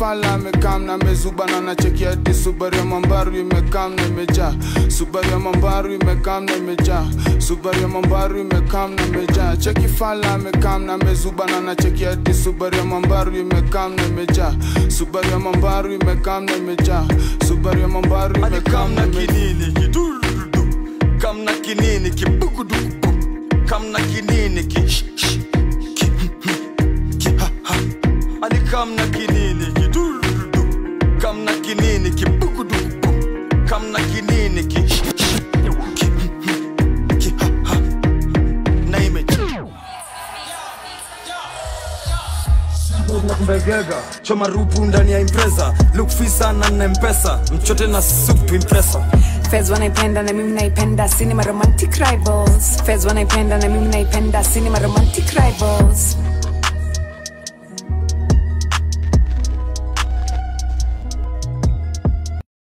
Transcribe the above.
fala amekam na mezuba na nachekia hadi subaru ya mambaru imekam na imejaa subaru ya mambaru imekam na imejaa subaru ya mambaru imekam na imejaa cheki fala amekam na mezuba na nachekia hadi subaru ya mambaru imekam na imejaa subaru ya mambaru imekam na imejaa subaru ya mambaru imekam alikam na na imejaa kinini kidurudu kam na kinini kibugudugu kam na kinini ki sh- sh- ki ki ha ha alikam na kinini kidurudu kam na kinini kibugudugu kam na kinini ki sh- sh- ki ki ha ha na image nakumbegega choma rupu ndani ya impreza lukfisa na na mpesa mchote na supu impresa Fez wanaipenda na mimi naipenda cinema romantic rivals Fez wanaipenda na mimi naipenda cinema romantic rivals